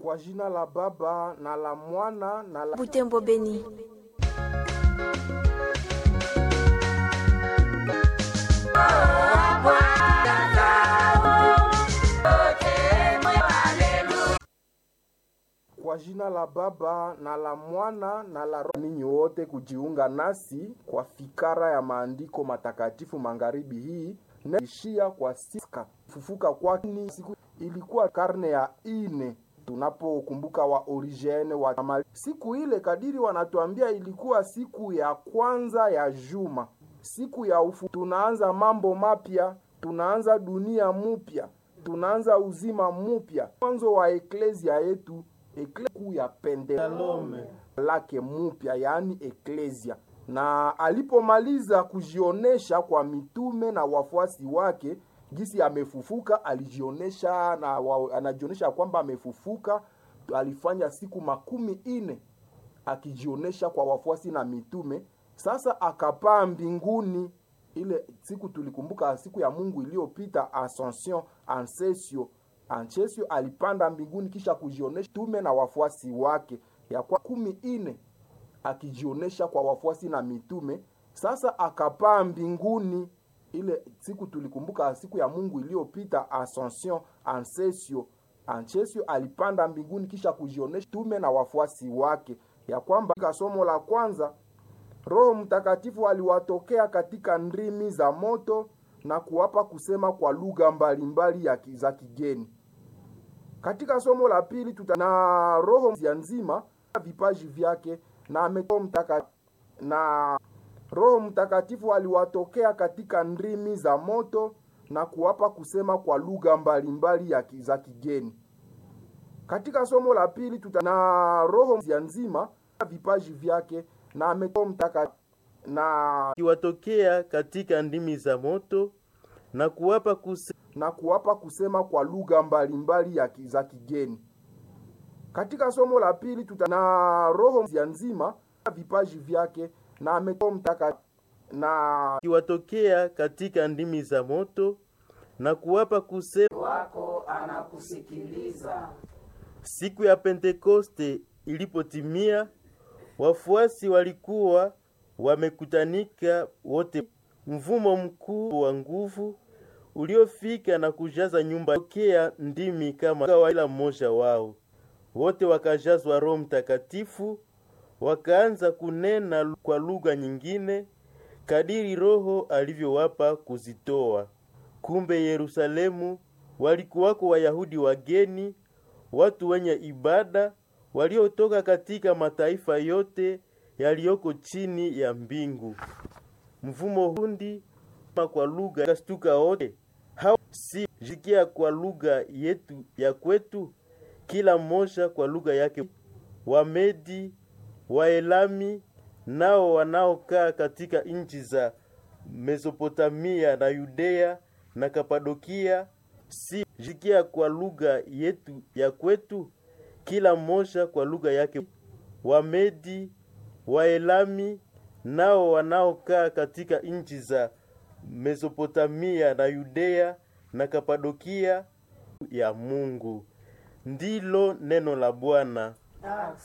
Kwa jina la Baba na la Mwana na la Butembo Beni. Kwa jina la Baba na la Mwana na la Roho, ninyi wote kujiunga nasi kwa fikara ya maandiko matakatifu magharibi hii naishia kwa siku fufuka kwake. Siku ilikuwa karne ya ine tunapokumbuka wa origene wa Mali. Siku ile kadiri wanatuambia ilikuwa siku ya kwanza ya juma, siku ya ufu. Tunaanza mambo mapya, tunaanza dunia mupya, tunaanza uzima mupya, mwanzo wa eklezia yetu ekleku ya Pentekoste lake mupya, yaani eklezia. Na alipomaliza kujionesha kwa mitume na wafuasi wake gisi amefufuka, alijionesha na wa, anajionesha kwamba amefufuka. Alifanya siku makumi ine akijionesha kwa wafuasi na mitume. Sasa akapaa mbinguni. Ile siku tulikumbuka siku ya Mungu iliyopita, Ascension Ancesio Ancesio alipanda mbinguni kisha kujionesha tume na wafuasi wake ya kwa kumi ine akijionesha kwa wafuasi na mitume. Sasa akapaa mbinguni. Ile siku tulikumbuka siku ya Mungu iliyopita, Ascension Ancesio Ancesio alipanda mbinguni kisha kujionesha tume na wafuasi wake ya kwamba somo la kwanza Roho Mtakatifu aliwatokea katika ndimi za moto na kuwapa kusema kwa lugha mbalimbali ya za kigeni. Katika somo la pili tuta na roho ya nzima vipaji vyake na ametoa mtaka na Roho Mtakatifu aliwatokea katika ndimi za moto na kuwapa kusema kwa lugha mbalimbali ya za kigeni. Katika somo la pili tuta na roho ya nzima vipaji vyake na ametoa mtaka na kiwatokea katika ndimi za moto na kuwapa kuse... na kuwapa kusema kwa lugha mbalimbali ya za kigeni. Katika somo la pili tuta na roho ya nzima vipaji vyake na ametoa mtaka na kiwatokea katika ndimi za moto na kuwapa kusema wako anakusikiliza. Siku ya Pentekoste ilipotimia, wafuasi walikuwa wamekutanika wote. Mvumo mkuu wa nguvu uliofika na kujaza nyumba tokea ndimi kama kila mmoja wao. Wote wakajazwa Roho Mtakatifu, wakaanza kunena kwa lugha nyingine kadiri Roho alivyowapa kuzitoa. Kumbe Yerusalemu walikuwako Wayahudi wageni, watu wenye ibada waliotoka katika mataifa yote yaliyoko chini ya mbingu. Mvumo hundi kwa lugha kastuka wote hao si jikia kwa lugha yetu ya kwetu, kila mmoja kwa lugha yake. Wamedi, Waelami nao wanaokaa katika nchi za Mesopotamia na Yudea na Kapadokia, si jikia kwa lugha yetu ya kwetu, kila mmoja kwa lugha yake. Wamedi, Waelami nao wanaokaa katika nchi za Mesopotamia na Yudea na Kapadokia ya Mungu. Ndilo neno la Bwana.